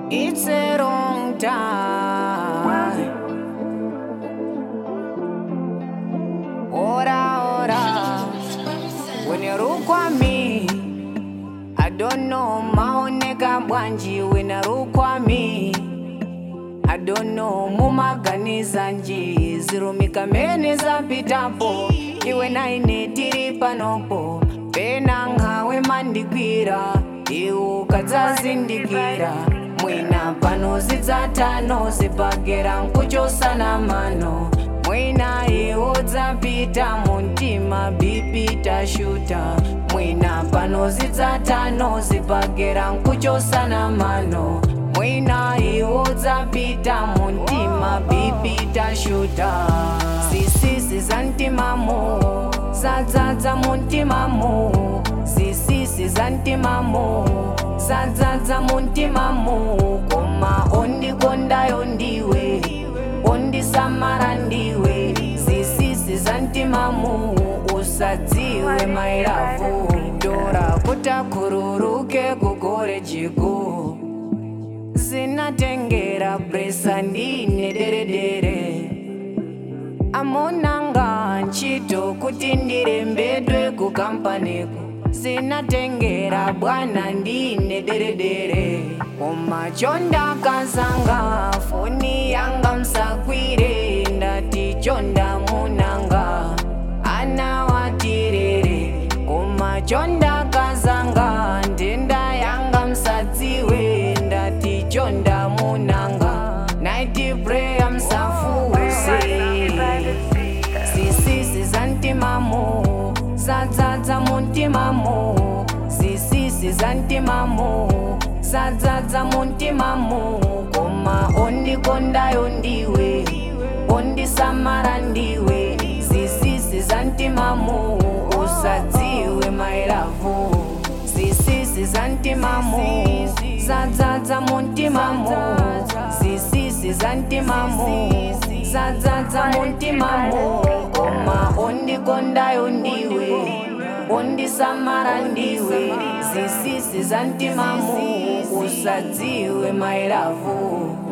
It's a wrong time. Ora, ora. When you look at me, I don't know maoneka bwanji when you look at me. I don't know mumaganiza nji zirumika mene zapitapo iwe naine tiri panopo pena nkhawe mandigwira iwe ukadzazindikira mwina pano zidzatano zipagera nkuchosana mano mwina iwo dzapita muntima bipi tashuta mwina pano zidzatano zipagera nkuchosana mano mwina iwo dzapita muntima bipi tashuta zisisi za mtimamo zadzadza muntimamo zisisi za mtimamo zadzadza muntimamo koma ondikondayo ndiwe ondisamara ndiwe zisisi za mtimamo usadziwe mairavu dora kutakururuke kugore jigo zinatengera bresa ndine deredere amonanga ntchito kuti ndirembedwe ku kampaniko zinatengera bwana ndine deredere koma chondakazanga foni yanga msakwire ndati chonda munanga ana watirere koma chondakazanga ndenda yanga msadziwe ndati chonda munanga naiti prayer msafuse zisisi za mtimamo zadzadza muntimamo zisisi za mtimamo zadzadza muntimamo koma ondikondayo ndiwe ondisamara ndiwe zisisi za mtimamo usadziwe mairavu zisisi za mtimamo zadzadza muntimamo zisisi za mtimamo zadzadza muntimamo koma ondikondayo ndiwe ondisamara ndiwe zisisi za mtimamo usadziwe mairavu